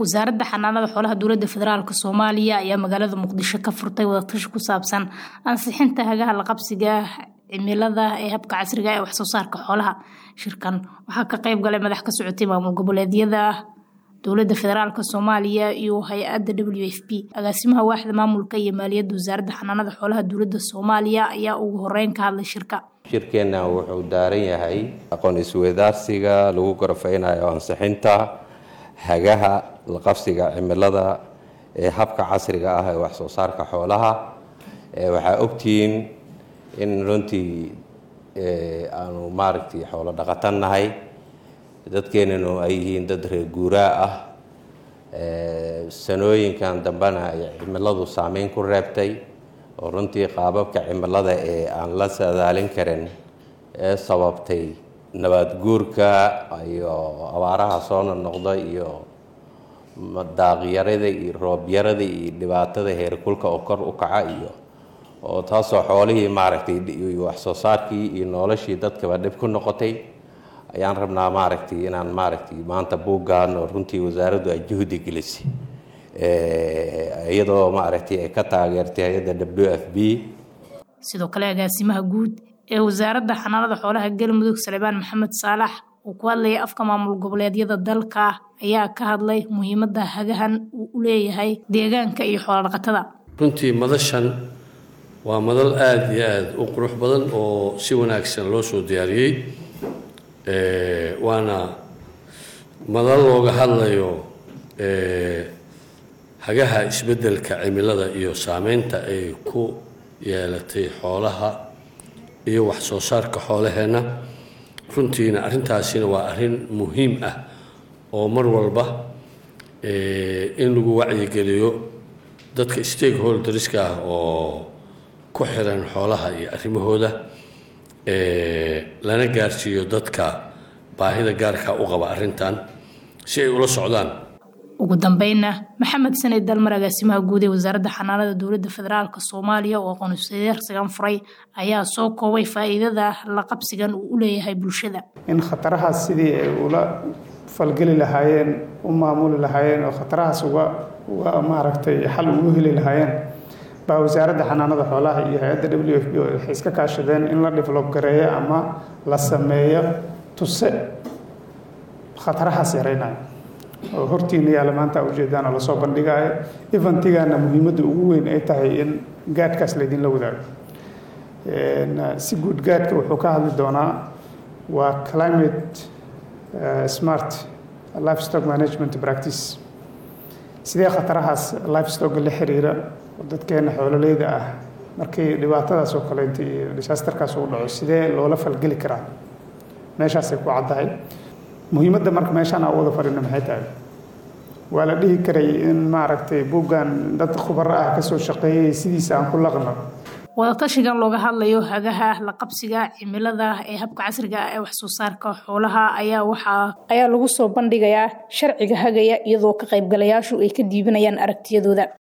wasaaradda xanaanada xoolaha dowladda federaalk soomaaliya ayaa magaalada muqdisho ka furtay wadatashi ku saabsan ansixinta hagaha la qabsiga cimilada ee habka casriga ee waxsoo saarka xoolaha shirkan waxaa ka qayb galay madax ka socotay maamul goboleedyada dowladda federaalk soomaaliya iyo hay-adda w f p agaasimaha waaxda maamulka iyo maaliyadda wasaaradda xanaanada xoolaha dowladda soomaaliya ayaa ugu horeyn ka hadlay shirka shirkeenna wuxuu daaran yahay aqoon isweydaarsiga lagu gorofeynayo ansixinta hagaha la qabsiga cimilada ee habka casriga ah ee waxsoo saarka xoolaha waxaa ogtihiin in runtii aanu maaragtay xoolo dhaqatan nahay dadkeenanu ay yihiin dad reer guuraa ah sanooyinkan dambena ay cimiladu saameyn ku reebtay oo runtii qaababka cimilada ee aan la sadaalin karin ee sababtay nabaad guurka iyo abaaraha soo noqnoqda iyo daaqyarada iyo roobyarada iyo dhibaatada heerkulka oo kor u kaca iyo oo taasoo xoolihii maaragtay waxsoo saarkii iyo noloshii dadkaba dhib ku noqotay ayaan rabnaa maaragtay inaan maaragtay maanta buuggan oo runtii wasaaraddu ay juhdi gelisay iyadoo maaragtay ay ka taageertay hay-adda w f b sidoo kale agaasimaha guud ee wasaaradda xanaanada xoolaha galmudug salebaan maxamed saalax uu ku hadlayay afka maamul goboleedyada dalka ayaa ka hadlay muhiimadda hagahan uu u leeyahay deegaanka iyo xoolo dhaqatada runtii madashan waa madal aada iyo aada u qurux badan oo si wanaagsan loo soo diyaariyey waana madal looga hadlayo hagaha isbeddelka cimilada iyo saameynta ay ku yeelatay xoolaha iyo wax soo saarka xoolaheenna runtiina arrintaasina waa arrin muhiim ah oo mar walba in lagu wacyigeliyo dadka stakeholderska ah oo ku xiran xoolaha iyo arrimahooda lana gaarsiiyo dadka baahida gaarka u qaba arrintan si ay ula socdaan ugu dambeynna maxamed sanid dalmar agaasimaha guud ee wasaaradda xanaanada dowladda federaalk soomaaliya oo aqoonsideersigan furay ayaa soo koobay faa'iidada la qabsigan uu u leeyahay bulshada in khatarahaas sidii ay ula falgeli lahaayeen u maamuli lahaayeen oo khatarahaas uga uga maaragtay xal ugu heli lahaayeen baa wasaaradda xanaanada xoolaha iyo hay-adda w f b waxay iska kaashadeen in la develop gareeyo ama la sameeyo tuse khatarahaas yaraynayo oo hortiina yaalla maanta ujeedaan oo lasoo bandhigaayo eventigana muhiimadda ugu weyn ay tahay in gaadhkaas laydinla wadaago si guud gaadhka wuxuu ka hadli doonaa waa climate smart livestock management practice sidee khatarahaas livestock la xiriira oo dadkeena xoololeyda ah markii dhibaatadaas oo kaleeto iyo disaasterkaas uu dhaco sidee loola falgeli karaa meeshaasay ku caddahay muhiimadda marka meeshaan aan wada fadhino maxay tahay waa la dhihi karay in maaragtay buuggan dad khubaro ah kasoo shaqeeyay sidiisa aan ku laqno wadatashigan looga hadlayo hagaha la qabsiga cimilada ee habka casriga ah ee waxsoo saarka xoolaha ayaa waxaa ayaa lagu soo bandhigayaa sharciga hagaya iyadoo ka qaybgalayaashu ay ka diibanayaan aragtiyadooda